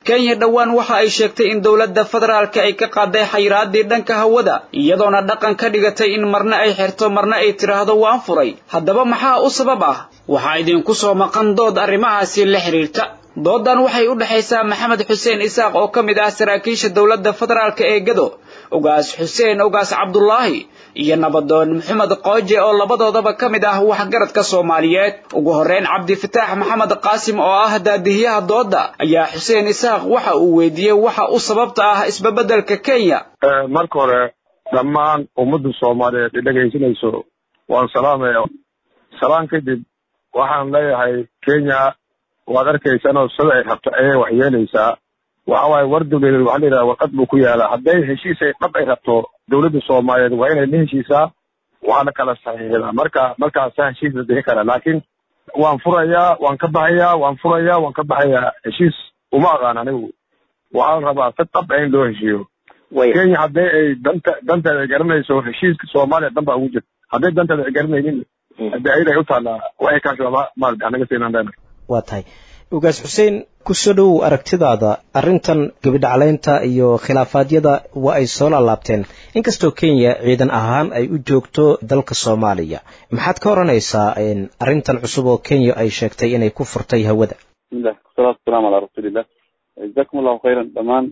kenya dhowaan waxa ay sheegtay in dowladda federaalka ay ka qaaday xayiraadii dhanka hawada iyadoona dhaqan ka dhigatay in marna ay xirto marna ay tidhaahdo waan furay haddaba maxaa u sabab ah waxaa idinku soo maqan dood arrimahaasi la xidhiirta doodan waxay u dhexaysaa maxamed xuseen isaaq oo ka mid ah saraakiisha dowladda federaalka ee gado ugaas xuseen ugaas cabdulaahi iyo nabadoon maxamed qooje oo labadoodaba ka mid ah waxgaradka soomaaliyeed ugu horreyn cabdifataax maxamed qaasim oo ah daadihiyaha dooda ayaa xuseen isaaq waxa uu weydiiyey waxa u sababta ah isbabeddelka kenya marka hore dhammaan ummadda soomaaliyeed i dhegaysanayso waan salaamaya salaan kadib waxaan leeyahay kenya waad arkaysanoo sida ay rabto ayay wax yeelaysaa waxa waaye war dawladeed waxaa la yidhaha warqad buu ku yaalaa hadday heshiis ay dhab ay rabto dawladda soomaaliyeed waa inay la heshiisaa waana kala saxiixdaa marka markaasa heshiis la bixi kara laakiin waan furayaa waan ka baxayaa waan furayaa waan ka baxayaa heshiis uma aqaan anigu waxaa la rabaa si dhab in loo heshiiyo kenya hadday ay danta danteeda ay garanayso heshiiska soomaaliya dhan baa ugu jirta hadday danteeda ay garanaynin hadde ayada ay u taallaa waxay kaashaba maarata anaga siinaan leenahay waa tahay ugaas xuseen kusoo dhowow aragtidaada arrintan gebidhaclaynta iyo khilaafaadyada waa ay soo laalaabteen inkastoo kenya ciidan ahaan ay u joogto dalka soomaaliya maxaad ka odhanaysaa arrintan cusub oo kenya ay sheegtay inay ku furtay hawada bismillah wasalaatu wasalaamu calaa rasuulillah jazakum allahu khayran dhammaan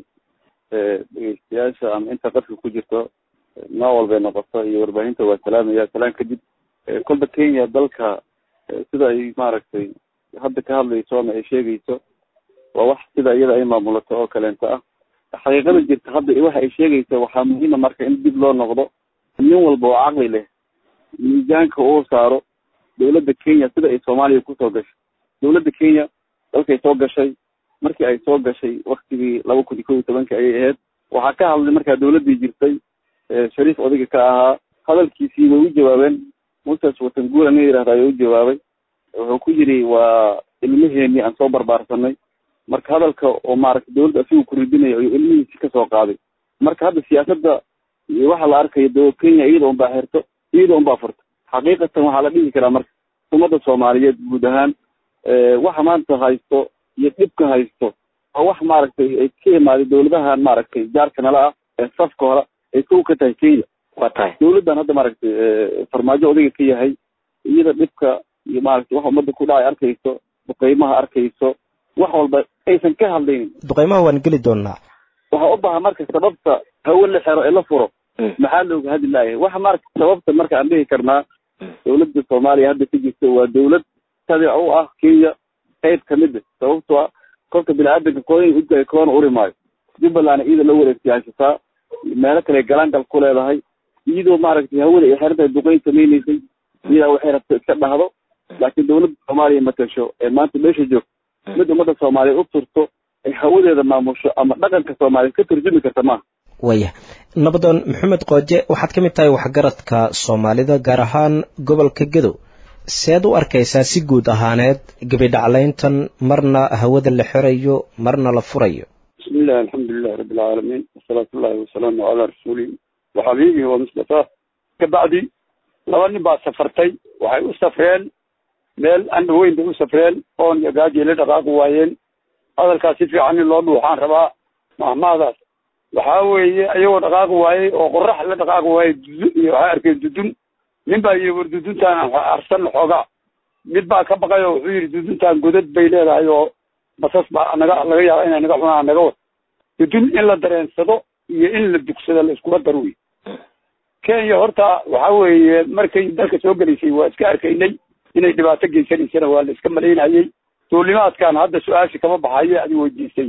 dhegeystayaasha ama inta qadka ku jirto nooc walbay noqoto iyo warbaahinta waa salaamaya salaan kadib kolba kenya dalka sida ay maaragtay hadda ka hadlayso ama ay sheegayso waa wax sida iyada ay maamulato oo kaleento ah xaqiiqada jirta hadda waxa ay sheegayso waxaa muhiima marka in dib loo noqdo nin walba oo caqli leh miisaanka uu saaro dawladda kenya sida ay soomaaliya kusoo gashay dawladda kenya dalkay soo gashay markii ay soo gashay waktigii laba kun iyo kow iyo tobanka ayay ahayd waxaa ka hadlay markaa dawladdii jirtay shariif odayga ka ahaa hadalkiisii way u jawaabeen muses watanguura nin yihahda ayaa u jawaabay wuxuu ku yidhi waa ilmaheenii aan soo barbaarsanay marka hadalka oo maaragtay dawladda asigu ku ridinayo ayuu ilmihiisi kasoo qaaday marka hadda siyaasadda waxa la arkayo d kenya iyada un baa xirto iyada un baa furta xaqiiqatan waxaa la dhihi karaa marka ummadda soomaaliyeed guud ahaan waxa maanta haysto iyo dhibka haysto waa wax maaragtay ay ka imaaday dawladahan maaragtay jaarka nala ah ee safka hore ay kow ka tahay kenya waa tahay dawladdan hadda maaragtay farmaajo odayga ka yahay iyada dhibka iyo maaragtay wax ummadda ku dhacay arkayso duqeymaha arkayso wax walba aysan ka hadlaynin duqeymaha waan geli doonaa waxaa u baahan marka sababta hawe la xero ee la furo maxaa looga hadli laaya waxa marka sababta marka aan dhihi karnaa dawladda soomaaliya hadda ka jirta waa dawlad tabic u ah kenya qayb kamid a sababtoo ah kolka bini-aadanka koona udgay koona uri maayo jubbalandna iyada la wareegsiyaashataa meelo kale galaangal ku leedahay iyadoo maaragtay hawada ay xerantahay duqeyn samaynaysay iyadaa waxay rabto iska dhahdo laakiin dawladda soomaaliya matasho ee maanta meesha joogto mid ummadda soomaaliya u turto ay hawadeeda maamusho ama dhaqanka soomaaliya ka turjumi karta maaha waya nabadoon maxamed qooje waxaad ka mid tahay waxgaradka soomaalida gaar ahaan gobolka gedow seed u arkaysaa si guud ahaaneed gebidhaclayntan marna hawada la xirayo marna la furayo bismillahi alxamdulilahi rabbi alcaalamiin wasalaatu ullahi wasalaamu calaa rasuulihi waxabiibihi wa mustafa kabacdi laba nin baa safartay waxay u safreen meel andha weyn bay u safreen oon iyo gaajay la dhaqaaqi waayeen hadalkaas si fiican in loo dhuuxaan rabaa mahmaadaas waxaa weeye ayagoo dhaqaaqi waayey oo qorax la dhaqaaqi waayey dudun iyo waxay arkeen dudun nin baa yii war duduntaan arsan xoogaa mid baa ka baqay oo wuxuu yidhi duduntaan godad bay leedahay oo basas baa naga laga yaaba inay naga cunaan naga wad dudun in la dareensado iyo in la dugsado la iskuma dar wey kenya horta waxa weeye markay dalka soo gelaysay waa iska arkaynay inay dhibaato geysanaysana waa la iska malaynayey duulimaadkan hadda su-aasha kama baxaye adi weydiisay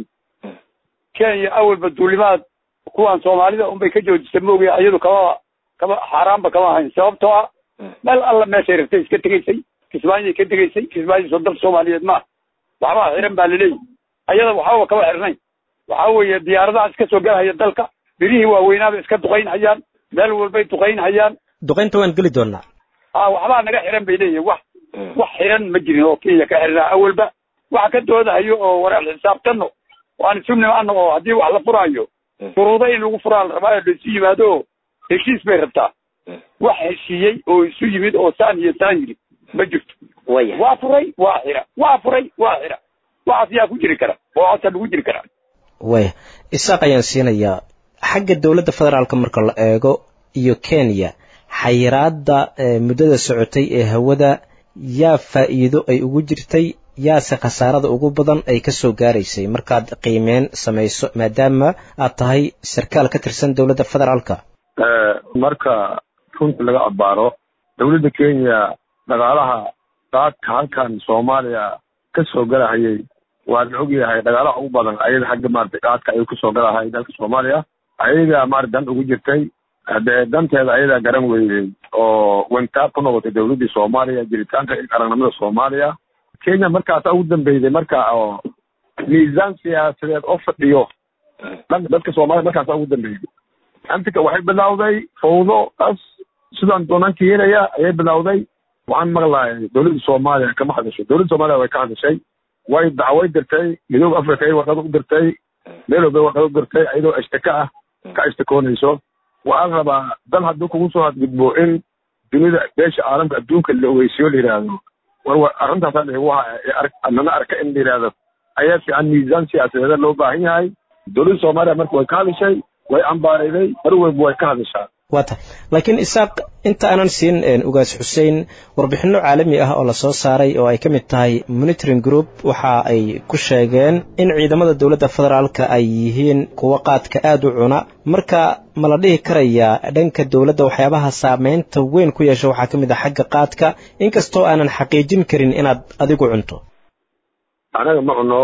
kenya awalba duulimaad kuwan soomaalida unbay ka joojisay maogaya iyadu kama kama xaaraanba kama ahayn sababtoo ah meel alla meeshay rabtay iska tegaysay kismaayay ka tegaysay kismaayo soo dal soomaaliyeed maaha waxbaa xiran baa laleeyahy ayada waxbaba kama xirnayn waxa weeye diyaaradaha iska soo galhaya dalka birihii waaweynaaba iska duqayn hayaan meel walbay duqayn hayaan duqaynta waan geli doonaa a waxbaa naga xiran bay leeyihin wax wax xiran ma jirin oo kenya ka xirnaa awalba waxa ka doodahayo oo waraal xisaabtano waan isu nimaano oo haddii wax la furaayo shuruudo in lagu furaa la rabaayo laisu yimaado oo heshiis bay rabtaa wax heshiiyey oo isu yimid oo saan iyo saan yiri ma jirto waa furay waa xira waa furay waa xira waxaas yaa ku jiri kara oo codsa lagu jiri karaa waya isaaq ayaan siinayaa xagga dowladda federaalka marka la eego iyo kenya xayiraadda muddada socotay ee hawada yaa faa'iido ay ugu jirtay yaase khasaarada ugu badan ay ka soo gaaraysay markaad qiimeyn samayso maadaama aad tahay sarkaal ka tirsan dowladda federaalka marka runta laga abaaro dowladda kenya dhaqaalaha daadka halkan soomaaliya ka soo galahayay waa la ogyahay dhaqaalaha ugu badan ayada xagga maarata daadka ayuu kasoo galahay dalka soomaaliya ayaga maarata dan ugu jirtay dee danteeda ayadaa garan weydey oo wantaab ku noqotay dowladdii soomaaliya jiritaanka qaranimada soomaaliya kenya markaasa ugu dambeyday marka oo miisaan siyaasadeed oo fadhiyo dadka soomaaliya markaasa ugu dambeyday antika waxay bilawday fawdo as sidaan doonaan keenaya ayay bilawday waxaan maqlahay dowladda soomaaliya kama hadasho dowladda soomaaliya way ka hadashay way dacway dirtay midooda africa ay warqad u dirtay meel walba warqad u dirtay iyadoo ashtaka ah ka ashtakoonayso waxaan rabaa dal hadduu kugu soo hadgudbo in dunida beesha caalamka adduunka la ogeysiyo la yidhaahdo war arrintaasa igu nana arka in la yidhaahdo ayaa fiican miisaan siyaasadeeda loo baahan yahay dowladda soomaaliya marka way ka hadashay way ambaarayday mar walba way ka hadashaa waa tahay laakiin isaaq inta aanan siin ugaas xuseen warbixinno caalami ah oo lasoo saaray oo ay ka mid tahay monitoring group waxa ay ku sheegeen in ciidamada dowladda federaalka ay yihiin kuwo qaadka aada u cuna marka ma la dhihi karayaa dhanka dowladda waxyaabaha saameynta weyn ku yeesha waxaa ka mid ah xagga qaadka inkastoo aanan xaqiijin karin inaad adigu cunto anaga ma cuno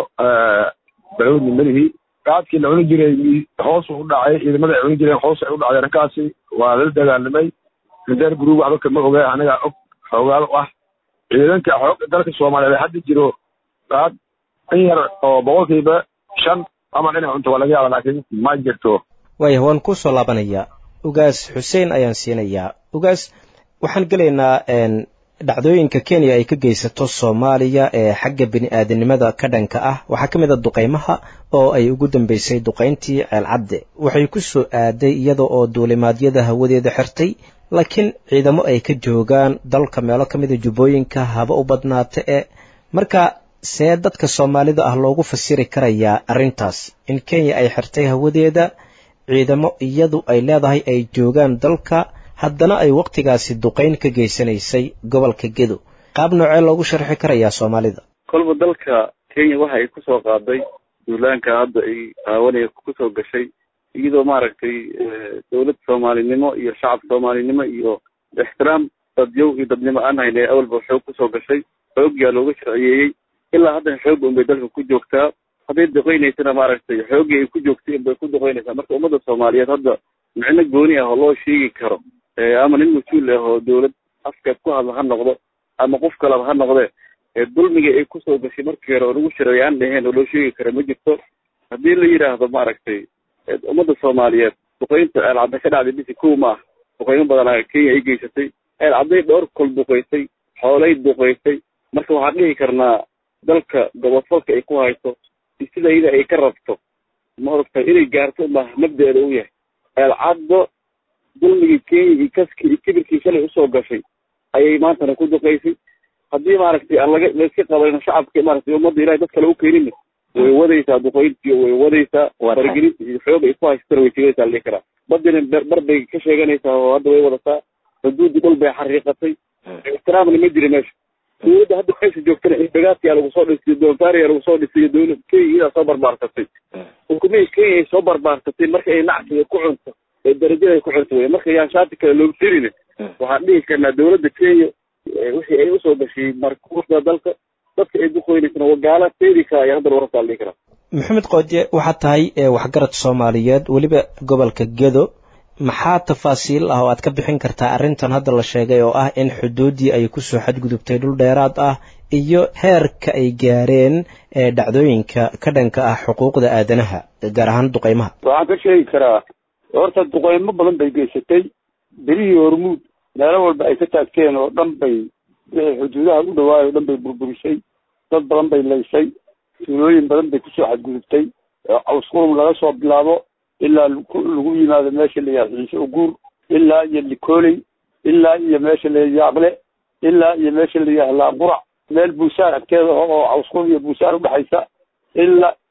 balowdni malihi qaadkii la cuni jiray hoos u dhacay ciidamada ay cuni jireen hoos ay u dhacday arrinkaasi waa lala dagaalamay reser group waxba kama oga anaga og xoogaal u ah ciidanka xoogga dalka soomaaliyeed hadda jiro qaad in yar oo boqolkiiba shan ama dhinac cunto waa laga yaaba laakiin ma jirto waaya waan kusoo laabanayaa ugaas xuseen ayaan siinayaa ugaas waxaan gelaynaa dhacdooyinka kenya ay ka geysato soomaaliya ee xagga bini aadanimada ka dhanka ah waxaa ka mid a duqaymaha oo ay ugu dambeysay duqayntii ceelcadde waxay ku soo aaday iyada oo duulimaadyada hawadeeda xirtay laakiin ciidamo ay ka joogaan dalka meelo ka mida jubbooyinka haba u badnaata ee marka see dadka soomaalida ah loogu fasiri karayaa arrintaas in kenya ay xirtay hawadeeda ciidamo iyadu ay leedahay ay joogaan dalka haddana ay wakhtigaasi duqayn ka geysanaysay gobolka gedo qaab noocee loogu sharxi karayaa soomaalida kolba dalka kenya waxa ay kusoo qaaday duulaanka hadda ay qaawanaya kusoo gashay iyadoo maaragtay dowlad soomaalinimo iyo shacab soomaalinimo iyo ixtiraam dadyow iyo dadnimo aan hayna awalba xoog kusoo gashay xoogyaa looga sharciyeeyey ilaa haddana xoog unbay dalka ku joogtaa hadday duqeynaysana maaragtay xooggii ay ku joogtay unbay ku duqeynaysaa marka ummadda soomaaliyeed hadda micno gooni ah oo loo sheegi karo ama nin mas-uul ah oo dowlad afka ku hadla ha noqdo ama qof kalaba ha noqdee dulmiga ay kusoo gashay markii hore oo lagu shareeyo aan dhaheen oo loo sheegi kara ma jirto haddii la yidhaahdo maaragtay ummadda soomaaliyeed duqeynta eelcadda ka dhacday bisi kow ma ah duqeymo badanaa kenya ay geysatay eelcadday dhowr kol duqeysay xoolay duqeysay marka waxaan dhihi karnaa dalka gobofalka ay ku hayso sida iyada ay ka rabto ma oragtay inay gaarto ma mabda-eeda u yahay eelcaddo dulmigii kenya iyo kaskii iyo kibirkii shalay usoo gashay ayay maantana ku duqeysay haddii maaragtay aan laga layska qabanin shacabka maaragtay ummadda ilahay dad kale u keenina way wadaysaa duqeyntii way wadaysaa faragelinta iyo xoog ay ku haysatana way tegaysaa la dhihi karaa badina bar bay ka sheeganaysaa oo hadda way wadataa xuduudii dhul bay xariiqatay ixtiraamna ma jira meesha dowladda hadda meesha joogtana inbagaadkiyaa lagu soo dhisiyo doonfaariyaa lagu soo dhisiyo dowlad kenya iyadaa soo barbaarsatay xukumihii kenya ay soo barbaarsatay marka ay nacsiga ku cunto ee darajada ay ku cunto wey marka yaan shaati kale loogu tirine waxaan dhihi karnaa dowladda kenya wixii ay usoo gashay markuuda dalka dadka ay duqeynaysana wagaala teedi kara ayaa haddana wararkaa la dhihi karaa maxamed qoodye waxaad tahay waxgarad soomaaliyeed weliba gobolka gedo maxaa tafaasiil ah oo aad ka bixin kartaa arrintan hadda la sheegay oo ah in xuduuddii ay kusoo xadgudubtay dhul dheeraad ah iyo heerka ay gaareen dhacdooyinka ka dhanka ah xuquuqda aadanaha gaar ahaan duqeymaha waxaan ka sheegi karaa horta duqeymo badan bay geysatay berihii hormuud meelo walba ay ka taagteen oo dhan bay wixii xuduudaha u dhawaay oo dhan bay burburisay dad badan bay laysay tuulooyin badan bay kusoo xadgudubtay cawsqurum laga soo bilaabo ilaa lagu yimaado meesha la yihahdo ciise uguur ilaa iyo likooley ilaa iyo meesha la yaaqle ilaa iyo meesha la yihahdo laaqurac meel buusaar agteeda oo cawsqurum iyo buusaar udhexaysa ilaa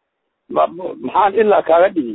maxaan ilaa kaaga dhigi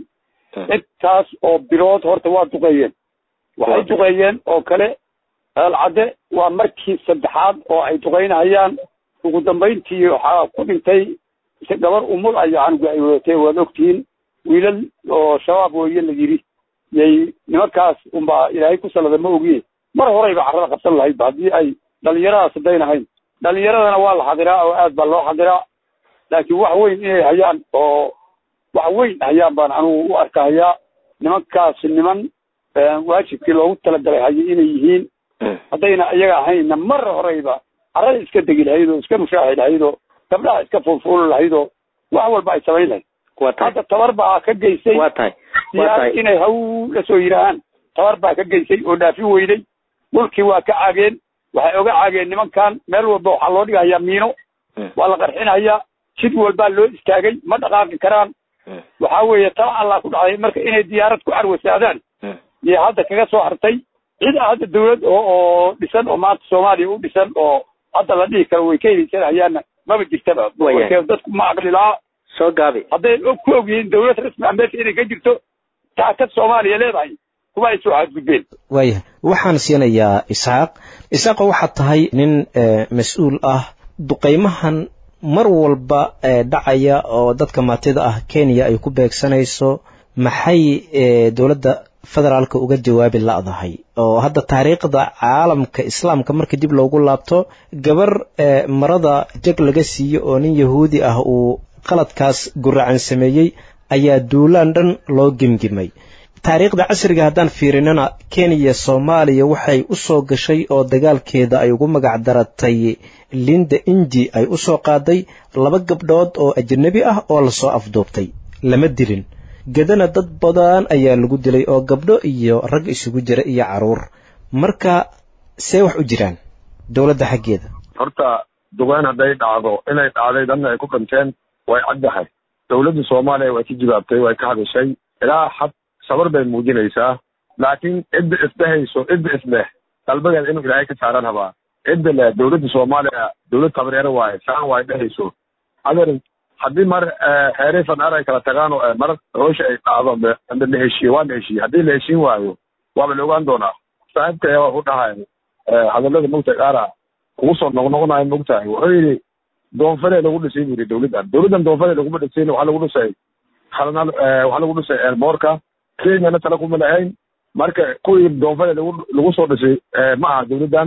intaas oo bilood horta waa duqeeyeen waxay duqeeyeen oo kale eelcadde waa markii saddexaad oo ay duqeynahayaan ugu dambayntii waxaa ku dhintay si gabar umul ay canuga ay wadatee waad ogtihiin wiilal oo shabaab weeye la yidhi yay nimankaas unbaa ilaahay ku salada ma ogiye mar horeyba carrada qabsan lahaydba haddii ay dhalinyaradaas hadayn ahayn dhalinyaradana waa la xadiraa oo aad baa loo xadiraa laakiin wax weyn inay hayaan oo wax weyn hayaan baan anugu u arkahayaa nimankaasi niman waajibkii loogu talagalay hayay inay yihiin haddayna iyaga ahaynna mar horeyba carrada iska degi lahayd oo iska mushaaxi lahayd oo gabdhaha iska fuulfuuli lahayd oo wax walba ay samayn lahayd hadda tabar baa ka geysay siyaas inay haw la soo yidhaahaan tabar baa ka geysay oo dhaafin weyday dhulkii waa ka caageen waxay oga caageen nimankan meel walba waxaa loo dhigahayaa miino waa la qarxinayaa jid walbaa loo istaagay ma dhaqaaqi karaan waxa weeye tala allah ku dhacday marka inay diyaarad ku carwasaadaan iyo hadda kaga soo hartay cid a hadda dawlad oo oo dhisan oo maanta soomaaliya u dhisan oo hadda la dhihi karo way ka heliysanahayaanna maba jirtaba dadku ma aqli lahaa soo gaabi hadday ku og yihiin dawlad rasmi ah meesha inay ka jirto taakad soomaaliya leedahay kuma ay soo xadgudbeen waayahay waxaan siinayaa isxaaq isxaaqo waxaad tahay nin mas-uul ah duqaymahan mar walba dhacaya oo dadka maatida ah kenya ay ku beegsanayso maxay dowladda federaalka uga jawaabi la'dahay oo hadda taariikhda caalamka islaamka marka dib loogu laabto gabar marada jag laga siiyo oo nin yahuudi ah uu qaladkaas guracan sameeyey ayaa duulaan dhan loo gemgimay taariikhda casriga haddaan fiirinana kenya soomaaliya waxay u soo gashay oo dagaalkeeda ay ugu magac daratay linda inji ay u soo qaaday laba gabdhood oo ajnabi ah oo lasoo afduubtay lama dilin gedana dad badan ayaa lagu dilay oo gabdho iyo rag isugu jira iyo caruur marka see wax u jiraan dowladda xaggeeda horta duqeyn hadday dhacdo inay dhacday dadna ay ku dhinteen way caddahay dowladda soomaaliya way ka jawaabtay way ka hadashay ilaa xad sabar bay muujinaysaa laakiin cidda isdhehayso cidda isleh qalbageeda inuu ilaahay ka saaran habaa cidda leh dowladda soomaaliya dowlad tabareero waaye saan waay dhehayso adeer haddii mar xeeray fanaar ay kala tagaan oo mar hoosha ay dhacdo amba la heshiiye waa la heshiiye haddii la heshiin waayo waaba la ogaan doonaa saaxiibkaya waa ku dhahay hadallada mogtahay qaara kugu soo noqnoqonayo mogtahay wuxuu yidhi doonfare lagu dhisay buu yidhi dowladdan dowladdan doonfare laguma dhisayn waxaa lagu dhisay halna waxaa lagu dhisay eerboorka kenyana tala kuma lahayn marka kuwii doonfare lagu lagu soo dhisay ma aha dowladdan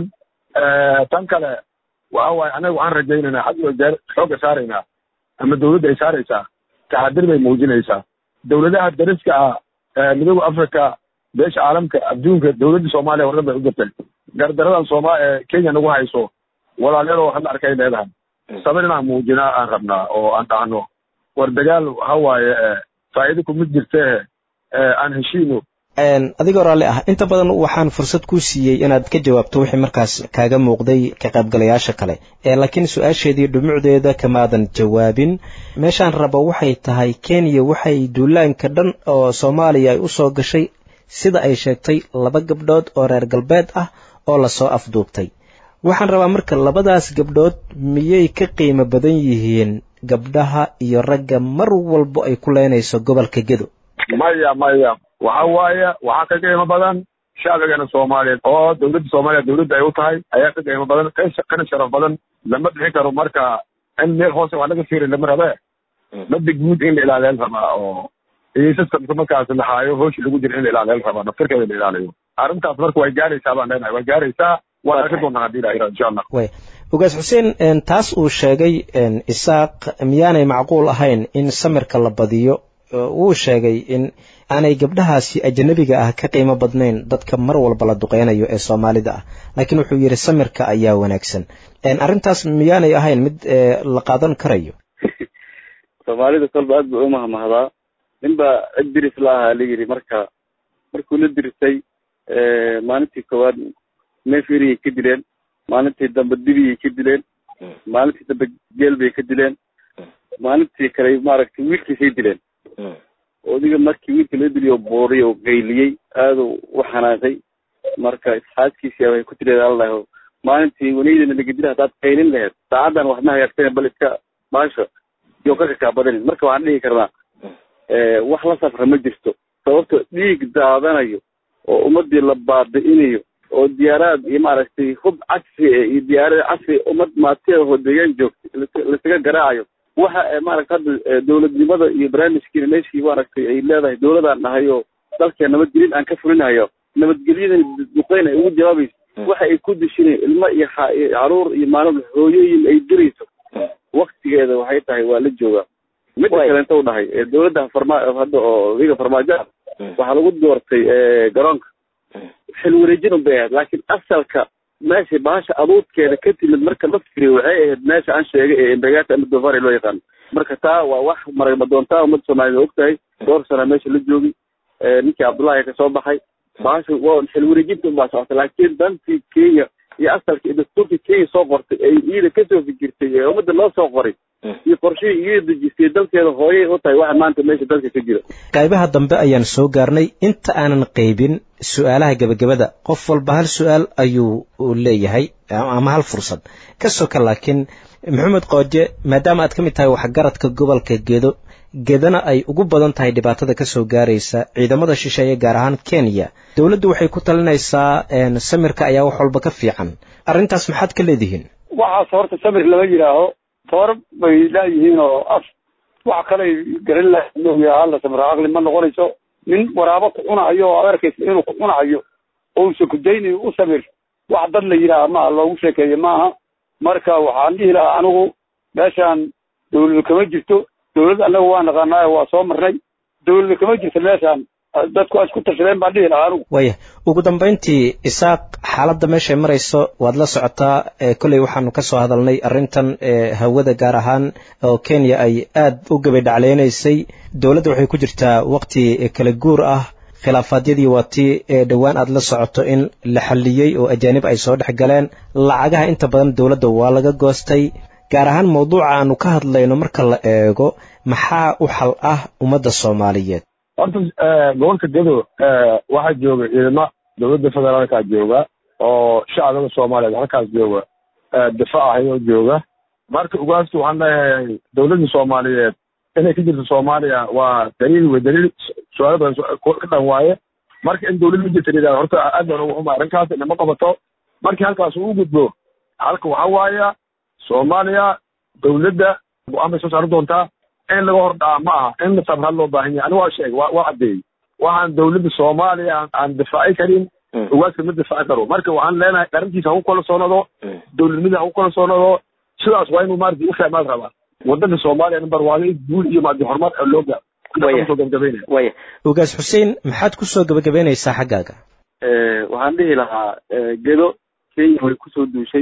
tan kale waxa waaye anaga waxaan rajaynaynaa had iyo jeer xoogga saaraynaa ama dowladda ay saaraysaa taxadir bay muujinaysaa dowladaha dariska ah midooda africa beesha caalamka adduunka dowladda soomaaliya hordan bay u jirtay gardaradan sooma kenya nagu hayso walaalyadoo hadla arkay leedahay sabir inaan muujinaa aan rabnaa oo aan dhahno war dagaal waxa waaye faa'iido kumid jirtee aan heshiino adigoo raalli ah inta badan waxaan fursad kuu siiyey inaad ka jawaabto wixii markaas kaaga muuqday ka qaybgalayaasha kale laakiin su-aasheedii dhumucdeeda kamaadan jawaabin meeshaan rabo waxay tahay kenya waxay duulaanka dhan oo soomaaliya ay u soo gashay sida ay sheegtay laba gabdhood oo reer galbeed ah oo lasoo afduubtay waxaan rabaa marka labadaas gabdhood miyay ka qiimo badan yihiin gabdhaha iyo ragga mar walbo ay ku leynayso gobolka gedo maya maya waxa waaye waxaa ka qiimo badan shacbigana soomaaliyeed oo dowladda soomaaliya dowladda ay u tahay ayaa ka qiimo badan kana sharaf badan lama dhixi karo marka in meel hoose wax laga fiiri lama rabe mada guud in la ilaaliyal rabaa oo iyo systemka markaas la haayo hooshi lagu jira in la ilaaliyal rabaa naftirkeeda la ilaaliyo arrintaas marka way gaaraysaa baan leenahay way gaaraysaa waan arki doonaa haddii ilaha insha allah way ogaas xuseen taas uu sheegay isaaq miyaanay macquul ahayn in samirka la badiyo wuu sheegay in aanay gabdhahaasi ajanabiga ah ka qiimo badnayn dadka mar walba la duqeynayo ee soomaalida ah laakiin wuxuu yidhi samirka ayaa wanaagsan arrintaas miyaanay ahayn mid la qaadan karayo soomaalida kolba aad bay umahmahdaa nin baa cid diris la ahaa la yidhi marka markuu la dirisay maalintii koowaad neefiriyay ka dileen maalintii dambe dibiyay ka dileen maalintii dambe geel bay ka dileen maalintii kale maaragtay wiilkiisay dileen odiga markii wiilka loo diliyo booriy oo gayliyey aada u xanaaqay marka isxaaskiisii waxay ku tireed allaho maalintii wanaydana lagadila haddaad qaylin laheed saacaddan wax ma hagaagsan bal iska baasha iyo ka kakaabadan marka waxaan dhihi karnaa wax la safra ma jirto sababto dhiig daadanayo oo ummadii la baabi'inayo oo diyaaraad iyo maaragtay hub casri e iyo diyaarad casri ummad maatida oo deegaan joogta lasaga garaacayo waxa maaragta hadda dowladnimada iyo barnaamijkiina meeshii maaragtay ay leedahay dowladaan nahay oo dalka nabadgelin aan ka fulinayo nabadgelyadan duqeyn ay ugu jawaabayso waxa ay ku dishinayn ilmo iyo caruur iyo maalin hooyooyin ay dirayso waktigeeda waxay tahay waa la joogaa midda kaleenta u dhahay dowladda farma hadda oo wiga farmaajoa waxaa lagu doortay garoonka xil wareejin un bay ahayd laakiin asalka meesha bahasha aduudkeeda ka timid marka la firiyo waxay ahayd meesha aan sheegay ee embegata ama dofari loo yaqaano marka taa waa wax maragma doontaa ummadda soomaaliyed og tahay dhowr sana meesha la joogi ninkii cabdullahi ka soo baxay bahasha waa xil wareejinta unbaa socota laakiin dantii kenya iyo asalka iyo dastuurkii kenya soo qortay ay iyada kasoo fikirtay ee ummadda loo soo qoray iyo qorshihii iyada dejistay dalkeeda hooyay u tahay waxa maanta meesha dalka ka jira qaybaha dambe ayaan soo gaarnay inta aanan qaybin su-aalaha gebagabada qof walba hal su-aal ayuu leeyahay ama hal fursad ka soka laakiin maxamed qooje maadaama aad ka mid tahay waxgaradka gobolka gedo gedana ay ugu badan tahay dhibaatada kasoo gaaraysa ciidamada shisheeye gaar ahaan kenya dowladdu waxay ku talinaysaa samirka ayaa wax walba ka fiican arrintaas maxaad ka leedihiin waxaas horta samir lama yidhaaho toor bay laayihiin oo af wax kaley garan laha hala samir aqli ma noqonayso nin waraabo ku cunahayo oo ad arkaysa inuu ku cunahayo ousa kudaynayo u samir wax dad la yidhaaha maaha loogu sheekeeye maaha marka waxaan dhihi lahaa anigu meeshaan dawlada kama jirto dawlad annaga waa naqaanaayo waa soo marnay dawlada kama jirto meeshaan dadku waa isku tashadeen baan dhihi lahaa anigu waya ugu dambayntii isaaq xaaladda meeshay marayso waad la socotaa kolley waxaanu ka soo hadalnay arrintan hawada gaar ahaan oo kenya ay aad u gabadhacleynaysay dowladda waxay ku jirtaa waqti kala guur ah khilaafaadyadii waa tii dhowaan aad la socoto in la xalliyey oo ajaanib ay soo dhex galeen lacagaha inta badan dowladda waa laga goostay gaar ahaan mawduuca aanu ka hadlayno marka la eego maxaa u xal ah ummadda soomaaliyeed horta gobolka gedo waxaa jooga ciidamo dowladda federaalka jooga oo shacbiga soomaaliyeed halkaas jooga difa ahayoo jooga marka ugaastu waxaan leeyahay dowladda soomaaliyeed inay ka jirto soomaaliya waa daliil wey daliil su-aalo badan ka dhan waaye marka in dowlad ma jirta yidhahda horta aad baan ugu xuma arrinkaas inama qabato markii halkaas uu gudbo halka waxaa waaya soomaaliya dowladda go-aan bay soo saari doontaa in laga hor dhaca ma aha in sabra loo baahan yahay aniga waa sheeg waa waa caddeeyey waxaan dowladda soomaaliya aan difaaci karin ugaaska ma difaaci karo marka waxaan leenahay arrintiisa haku kala soonado dowladnimada haku kala soonado sidaas waa inuu maarata u fahmaad rabaa wadanka soomaaliya number waa guul iyo maadi horumar oo loo gaaro kusoo gabagabeynaya waya ugaas xuseen maxaad kusoo gabagabeynaysaa xaggaaga waxaan dhihi lahaa gedo kenya way kusoo duushay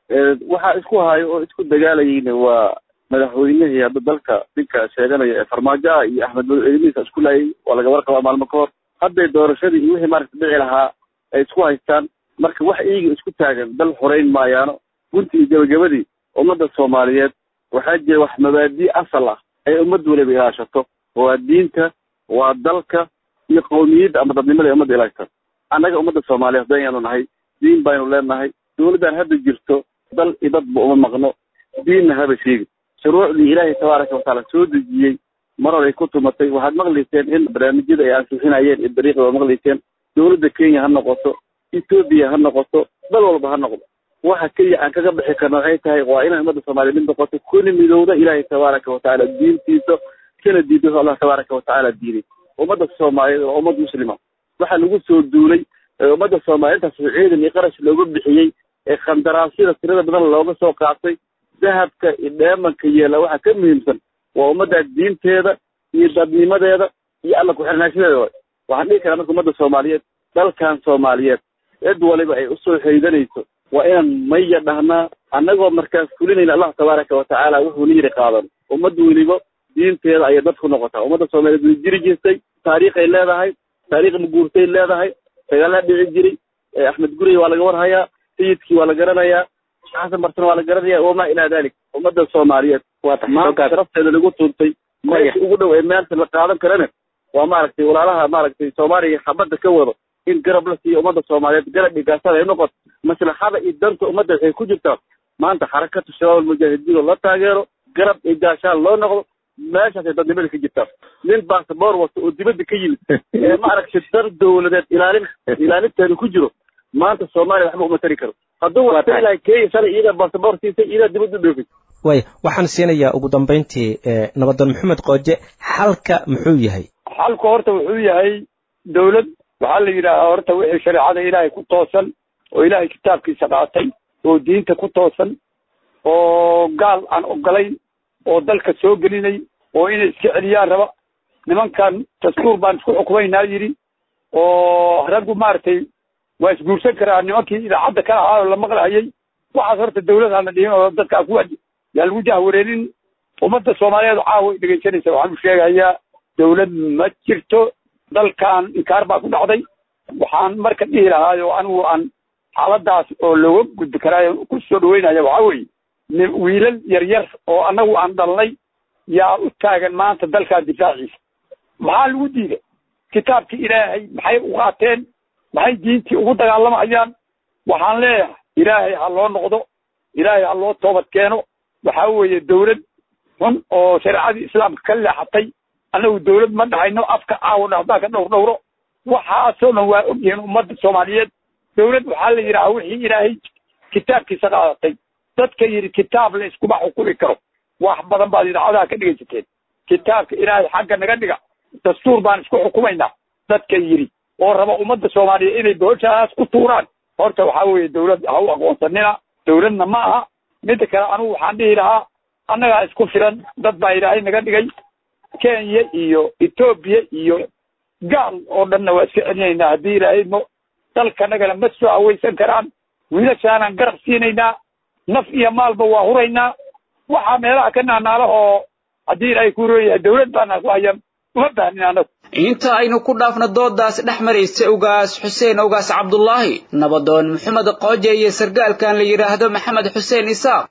waxaa isku hayo oo isku dagaalayeyna waa madaxweynihii hadda dalka ninka sheeganaya ee farmaajo ah iyo axmed mado eedimihiisa isku laayay waa laga warqabaa maalmo ka hor hadday doorashadii iyo wixii maaragta dhici lahaa ay isku haystaan marka wax iyaga isku taagan dal xoreyn maayaano gunti iyo gebagabadii ummadda soomaaliyeed waxaa jira wax mabaadii asal ah ay ummad waliba ilaashato waa diinta waa dalka iyo qowmiyadda ama dadnimada ay ummadda ilaashata annaga ummadda soomaaliyeed hadaynu nahay diin baynu leenahay dowladdan hadda jirto dal iyo dadba uma maqno diinna haba sheegi shuruucdii ilaahay tabaaraka watacaala soo dejiyey mar hore ay ku tumatay waxaad maqlayseen in barnaamijyada ay ansixinayeen iyo dariiqda waa maqlayseen dowladda kenya ha noqoto etoobiya ha noqoto dal walba ha noqdo waxa keliya aan kaga bixi karna waxay tahay waa inay ummadda soomaaliya mid noqoto kuna midowda ilaahay tabaaraka watacaala diintiisa kana diido allah tabaaraka watacaala diiday ummadda soomaaliyeed waa ummad muslima waxaa lagu soo duulay ee ummadda soomaaliya intaas ciidan iyo qarash looga bixiyey ee khandaraasyada tirada badan looga soo qaatay dahabka iyo dheemanka yeela waxaa ka muhiimsan waa ummadda diinteeda iyo dadnimadeeda iyo alla ku-xirnaanshadeeda waay waxaan dhihi karaa marka ummadda soomaaliyeed dalkan soomaaliyeed cid waliba ay usoo haydanayso waa inaan maya dhahnaa annagoo markaas fulinayna allah tabaaraka watacaala wuxuu na yiri qaadan ummad weliba diinteeda ayay dad ku noqotaa ummadda soomaaliyeed way jiri jirtay taariikhay leedahay taariikh maguurtay leedahay dagaalaa dhici jiray axmed gurey waa laga warhayaa sayidkii waa la garanayaa xasan barsan waa la garanaya wamaa ilaa dalik ummadda soomaaliyeed maanta sharafteeda lagu tuuntay meesha ugu dhow ee maanta la qaadan karana waa maaragtay walaalaha maaragtay soomaaliya xabadda ka wado in garab la siiyo ummadda soomaaliyeed garab iyo gaasada ay noqoto maslaxada iyo danta ummadda waxay ku jirtaa maanta xarakatu shabaab almujaahidiin oo la taageero garab iyo gaashaan loo noqdo meeshaasay dadnimada ka jirtaa nin basaboor wata oo dibadda ka yimid ee ma aragtay dar dawladeed ilaalin ilaalinteedu ku jiro maanta soomaaliya waxba uma tari karo hadduu wata ilahay kenya shalay iyada basaboor siisay iyadaa dibadda u dhoofay waaya waxaan siinayaa ugu dambayntii nabadoon maxamed qooje xalka muxuu yahay xalku horta wuxuu yahay dawlad waxaa la yidhaahaa horta wixii shareecada ilaahay ku toosan oo ilaahay kitaabkiisa qaatay oo diinta ku toosan oo gaal aan ogolayn oo dalka soo gelinay oo inay iska celiyaan raba nimankan dastuur baan isku xukumaynaa yidhi oo raggu maaragtay waa isguursan karaa nimankii idaacadda ka ahaa oo la maqlahayay waxaas horta dawladaan la dhihin oo dadkaa ku yaa lagu jahwareerin ummadda soomaaliyeed caawa dhegaysanaysa waxaan u sheegayaa dawlad ma jirto dalkan inkaar baa ku dhacday waxaan marka dhihi lahaay oo anigu aan xaaladaas oo looga gudbi karaayo ku soo dhaweynaya waxaa weeye wiilal yaryar oo annagu aan dhalnay yaa u taagan maanta dalkaa difaaciisa maxaa lagu diiday kitaabkii ilaahay maxay u qaateen maxay diintii ugu dagaalamayaan waxaan leeyahay ilaahay ha loo noqdo ilaahay ha loo toobad keeno waxaa weeye dawlad xun oo shareecadii islaamka ka leexatay annagu dawlad ma dhahayno afka aawo haddaan ka dhowr dhowro waxaasoo dhan waa ogyihiin ummadda soomaaliyeed dawlad waxaa la yidhaha wixii ilaahay kitaabkiisa qaadatay dadka yidhi kitaab la iskuma xukumi karo wax badan baad idaacadaha ka dhegaysateen kitaabka ilaahay xagga naga dhiga dastuur baan isku xukumaynaa dadka yidhi oo raba ummadda soomaaliyeed inay booshaas ku tuuraan horta waxaa weeye dawlad ha u aqoonsanina dawladna ma aha midda kale anugu waxaan dhihi lahaa annagaa isku filan dad baa ilaahay naga dhigay kenya iyo etoobiya iyo gaal oo dhanna waa iska celinaynaa haddii ilaahay mo dalkanagana ma soo hawaysan karaan wiilashaanaan garab siinaynaa naf iyo maalba waa huraynaa waxaa meelaha ka naanaala oo haddii ilaahay ku rooyahay dawlad baana ku hayan uma baahnin annagu inta aynu ku dhaafno doodaas dhex maraysa ugaas xuseen ugaas cabdulaahi nabadoon maxamed qooje iyo sargaalkan la yidhaahdo maxamed xuseen isaaq